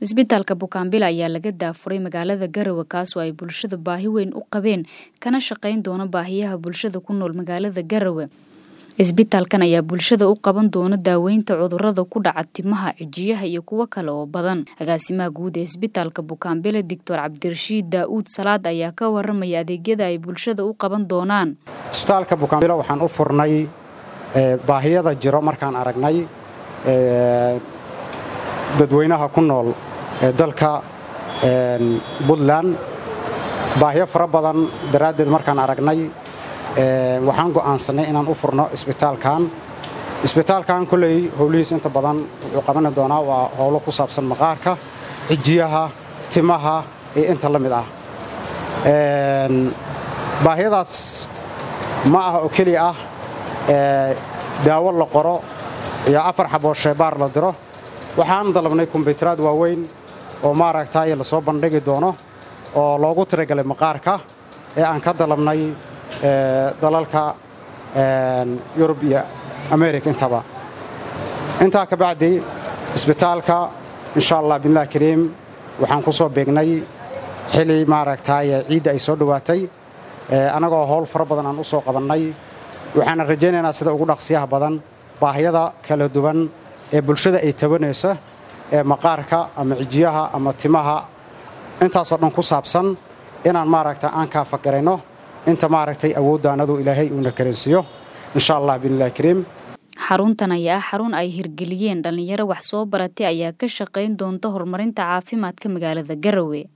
Isbitaalka Bukaanbila ayaa laga daafuray magaalada Garowe kaasoo ay bulshada baahi weyn u qabeen kana shaqayn doona baahiyaha bulshada ku nool magaalada Garowe. Isbitaalkan ayaa bulshada u qaban doona daaweynta cudurrada ku dhaca timaha, cijiyaha iyo kuwo kale oo badan. Agaasimaha guud ee Isbitaalka Bukaanbile Doctor Cabdirashiid Daa'uud Salaad ayaa ka waramaya adeegyada ay bulshada u qaban doonaan. Isbitaalka Bukaanbile waxaan u furnay baahiyada jiro markaan aragnay dadweynaha ku nool ee dalka Puntland baahiyo fara badan daraaddeed markaan aragnay waxaan go'aansanay inaan u furno isbitaalkan isbitaalkan kolley howlihiis inta badan wuxuu qabani doonaa waa howlo ku saabsan maqaarka cijiyaha timaha iyo inta la mid ah baahiyadaas ma aha oo keliya ah daawo la qoro iyo afar xaboo sheebaar la diro waxaan dalabnay kumbuyuutaraad waaweyn oo maaragtay lasoo bandhigi doono oo loogu tiragalay maqaarka ee aan ka dalabnay dalalka yurub iyo amerika intaba intaa ka bacdi isbitaalka insha allah bilah kariim waxaan ku soo beegnay xili maaragtay ciidda ay soo dhowaatay annagoo howl fara badan aan u soo qabannay waxaana rajaynaynaa sida ugu dhaqsiyaha badan baahiyada kala duwan ee bulshada ay tabanayso ee maqaarka ama cijiyaha ama timaha intaasoo dhan ku saabsan inaan maaragta aan kaafagarayno inta maaragtay awooddaanadu ilaahay uuna karansiiyo insha allah biillahi kariim xaruntan ayaa ah xarun ay hirgeliyeen dhallinyaro wax soo baratay ayaa ka shaqayn doonta horumarinta caafimaadka magaalada Garowe